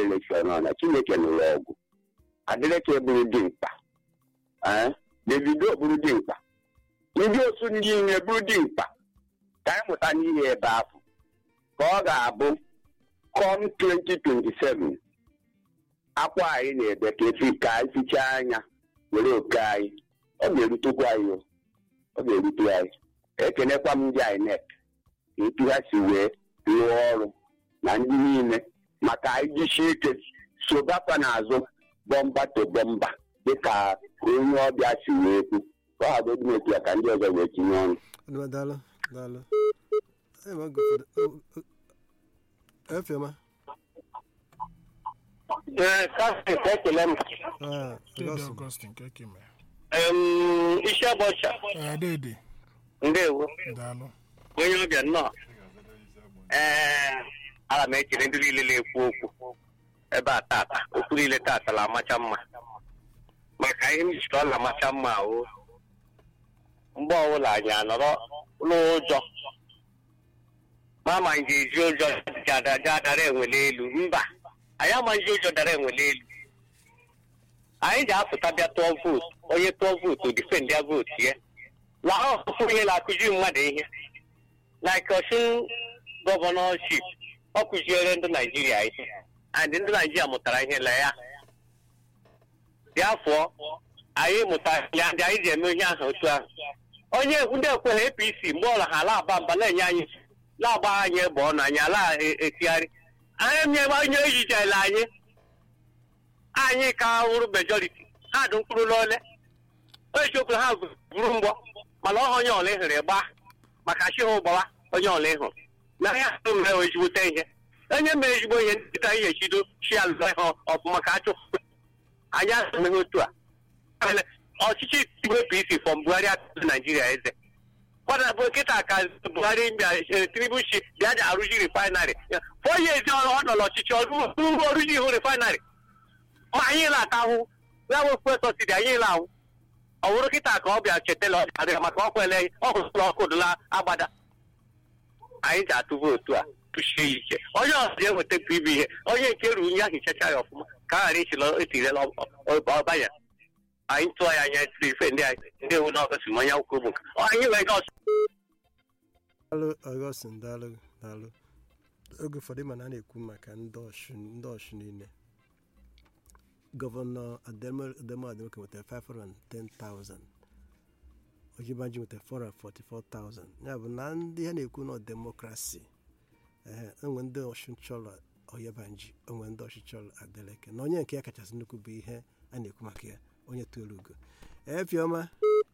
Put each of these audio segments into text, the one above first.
elekshọn ọ na chineke nụrụ ọgụ adịrịka bụrụ dimkpa ee davido bụrụ dimkpa ndị otu ndị ihe bụrụ dimkpa ka anyị mụta n'ihe ebe ahụ ka ọ ga-abụ com 2027 akwa anyị na-ede ka efi ka anyị fichaa anya were oke anyị ọ ga-erutekwa anyị o. ọ ga-erute anyị ekenekwa m ndị INEC ka etu ha si wee rụọ ọrụ na ndị niile maka anyị jisie ike sobakwa n'azụ bọmba to bọmba dịka onye ọbịa si wee kwu ka ọ hagodu otu ya ka ndị ọzọ wee tinye ọnụ Onye daalụ daalụ Ee, ma go for the- o- o- efioma Ee, Kastin ka ekele m. Ah, Dede Augustine. Augustine ka eke mere. Em, Isi ọbọcha. Ee, dede Ndewo. daalụ Onye ọbịa nnọọ. Ee, ana m echere ndị niile na-ekwu okwu ebe a tata okwu niile tata la amacha mma maka ihe m jikọ ọ na-amacha mma o mgbe ọbụla anyị anọrọ n'ụjọ ma ma nje eji ụjọ jada dara enwele elu mba anyị amaghị ụjọ dara enwele elu anyị ga-apụta bịa tụọ vootu onye tụọ vootu difend ya vootu ya na ọkụkụ ihe na-akụzi mmadụ ihe like Ọshụn gọvanọship ọ kụziere ndị naijiria ihe and ndị naijiria mụtara ihe na ya bịafọ anyị mụtara ya ndị anyị ji eme ihe ahụ otu ahụ onye ndị ekweghị apc mgbe ọla ha ala-aba mba na-enye anyị na-agba anyị egbe ọnụ anyị ala etigharị anyị nye onye ejijela anyị anyị ka wụrụ majority ha dị mkpụrụ n'ole eziokwu ha buru mgbọ mana ọha onye ọla ịhụrụ gba maka chi hụ gbawa onye ọla ịhụrụ na ya ahụ mere ezigbote ihe onye mere ezigbo ihe nkịta ihe echido chi alụọ ihe ọfụma ka achụpụ anyị asụmeghị otu a Ele, ọchịchị igwe pc fọm buhari atụrụ naijiria eze kwada bụ nkịta ka buhari bịa eh, tinubu chi bịa ji arụzi refinarị fọ ya ezi ọrụ ọ nọ n'ọchịchị ọrụ ọrụzi ihu refinarị ma anyị na-ata ahụ ya wepụ sọsidi anyị na-ahụ ọ bụrụ kịta ka ọ bịa chetala ọ adịghị maka ọ kwele ọ hụsụla ọkụ dụla agbada anyị ji atụ vootu a tụchie ya ike onye ọzọ ga-enweta pb ihe onye nke ruru ya hichacha ya ọfụma ka a ghara ichila etirela ọba ya anyị tụọ ya anya tiri ife ndị anyị ndị ewu na ọgọsi ma onye akwụkwọ bụ nka anyị nwere ọsọ daalụ Augustine daalụ daalụ oge ụfọdụ ma na a na-ekwu maka ndị ọchụ ndị ọchụ niile gọvanọ Ademo Ademoke nwetara 510,000 Ojibanji nwetara 444,000 ya bụ na ndị ha na-ekwu na demokrasi ee enwe ndị ọchụ chọrọ Oyebanji enwe ndị ọchụ chọrọ Adeleke na onye nke ya kachasị nnukwu bụ ihe a na-ekwu maka ya onye toro ugo efiọma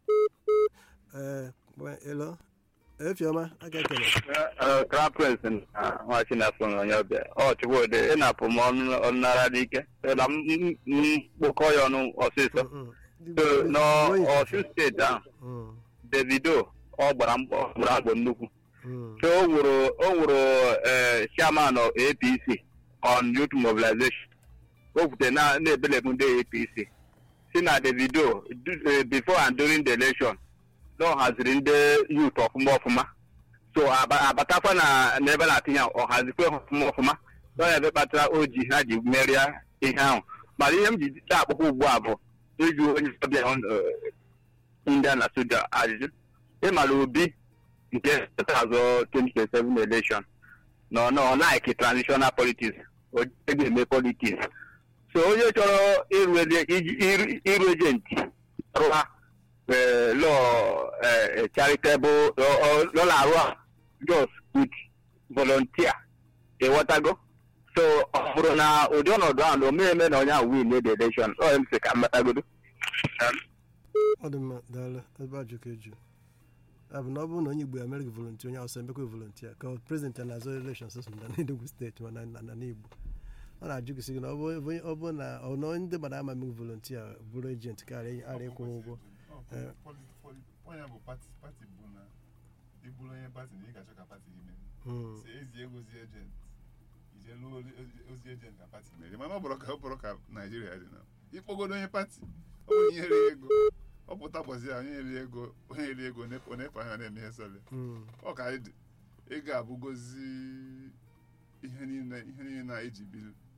ee elo efiọma aga ekele crown prince na nwa chinafọ onye ọbịa ọ chukwudị ị na-apụ m ọnụnara n'ike na mkpokọ ya ọnụ ọsịsọ So, n'ọsụ steeti ahụ Mm, davido ọ gbara mkpọ ọ gbara mkpọ nnukwu mm, so o nwere o nwere eh, chairman of apc on youth mobilization o kwute na na-ebelebụ ndị apc si na davido du- eh, before and during the election na ọ haziri ndị youth ọfụma ọfụma so aba- abatakwa na n'ebe na-atinye ọ hazikwa ha ọfụma ọfụma so ya ebe kpatara o ji ha ji merie ihe ahụ mana ihe m ji na-akpọkwa ugbu a bụ ịjụ onye ọbịa eh, india na sudan ajụjụ ịmara obi nke azụ 2027 election nọ nọ like transitional politics o jighị eme politics so onye chọrọ ịrụ ele- iji- ịrụ- ịrụ ejenti rụa lọ charitable lọ na-arụ a just with volunteer ịghọtago so ọ bụrụ na ụdị ọnọdụ ahụ na omeme na onye ahụ win the election ọ m sị ka mmatagodo ọ dị mma daalụ ebe ajụ ka eju abụ na ọ bụrụ na onye igbo amerịka volontia onye awụsa emekwa volontia ka prezident ya na-azọ elekshọn sọsọ na n'enugwu steeti mana na na n'igbo ọ na-ajụ gị sị gị na ọ bụ ebe- ọ bụ na ọ na ndị mmadụ ama emeghị volontia bụrụ ejenti ka ara ịkwụ ụgwọ Eh. onye bụ pati pati bụ na ịbụrụ onye pati na ị ga-achọ ka pati gị mee Mm, si ezi ego ozi ejent ije lụọ ozi- ozi ejent ka pati mere mana ọ bụrụ ka ọ bụrụ ka naijiria dị na ịkpọgodo onye pati ọ bụ onye nyere ego ọ pụta gbọzi ya onye nyere ego onye nyere ego onye na-efe anya na-eme ihe sọlị mm, ọ ka anyị dị ego abụgozi ihe niile ihe niile na eji biri